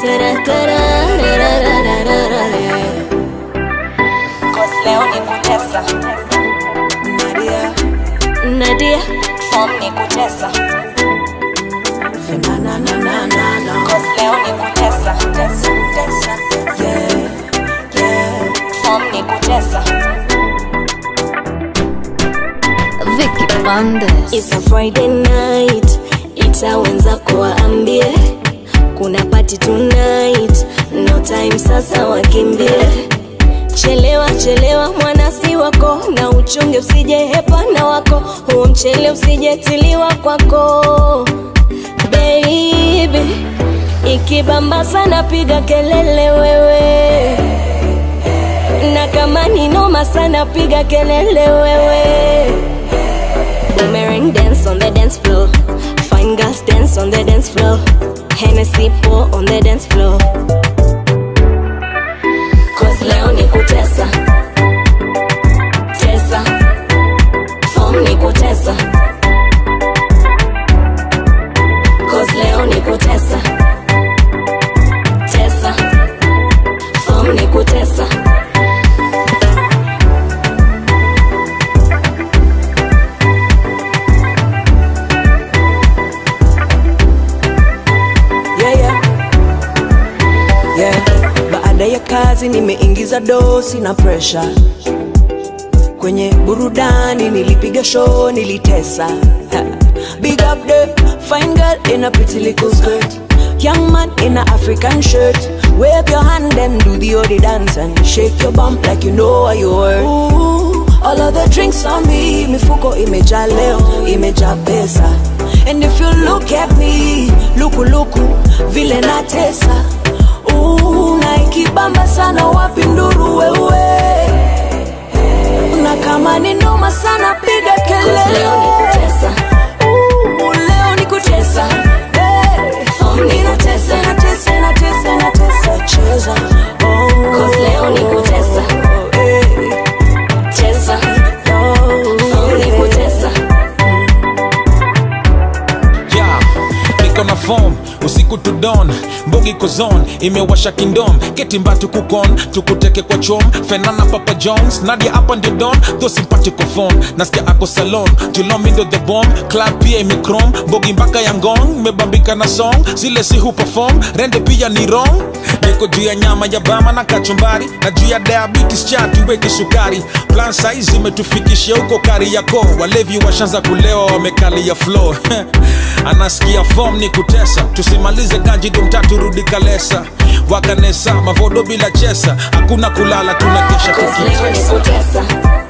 Cause leo ni kutesa Nadia, Nadia Form ni kutesa na na na na na na. Cause leo ni kutesa Tesa, tesa. Yeah, yeah. Form ni kutesa Vicky Bandes. It's a Friday night ita wenzako waambie kuna party tonight no time sasa wakimbie chelewa chelewa mwana si wako na uchunge usije hepana wako huo mchele usijetiliwa kwako baby ikibamba sana piga kelele wewe na kama ni noma sana piga kelele wewe Boomerang dance on the dance floor. Fine girls dance on the dance floor. Hennessy pour on the dance floor. Cause leo ni kutesa. Tesa. Form ni kutesa. Cause leo ni kutesa. Tesa. Form ni kutesa. yeah, yeah. Yeah. Baada ya kazi nimeingiza dosi na presha kwenye burudani, nilipiga show, nilitesa Ha. Big up the fine girl in a pretty little skirt Young man in a African shirt Wave your hand and do the odi dance And shake your bump like you know what you worth Ooh, All of the drinks on me Mifuko imejaa leo, imejaa pesa And if you look at me Luku luku, vile natesa Ooh, na ikibamba sana wapi nduru wewe na kama ni noma sana piga Cause leo ni kelele kutesa. Ooh, leo ni kutesa Hey. Form ni Ninatesa, natesa, natesa, natesa, cheza Oh. Cause leo ni kutesa. Hey. Tesa. Oh. Form ni kutesa. yeah, niko na form usiku to dawn mbogi kozon imewasha kindom ketimbatu kukon tukuteke kwa chom fenana papa jones nadia hapa ndio don tho simpatiko phone nasikia ako salon julomindo the bomb club pia imikrom mbogi mpaka ya ngong mebambika na song zile si hu perform rende pia ni wrong niko juu ya nyama ya bama na kachumbari na juu ya diabetes chatu weki sukari plan size imetufikishia huko kari yako walevi washanza kulewa wamekalia floor anasikia form ni kutesa tusimalize ganji dumtatu rudi kalesa wakanesa mavodo bila chesa hakuna kulala tunakesha Cause leo ni tukitesa kutesa.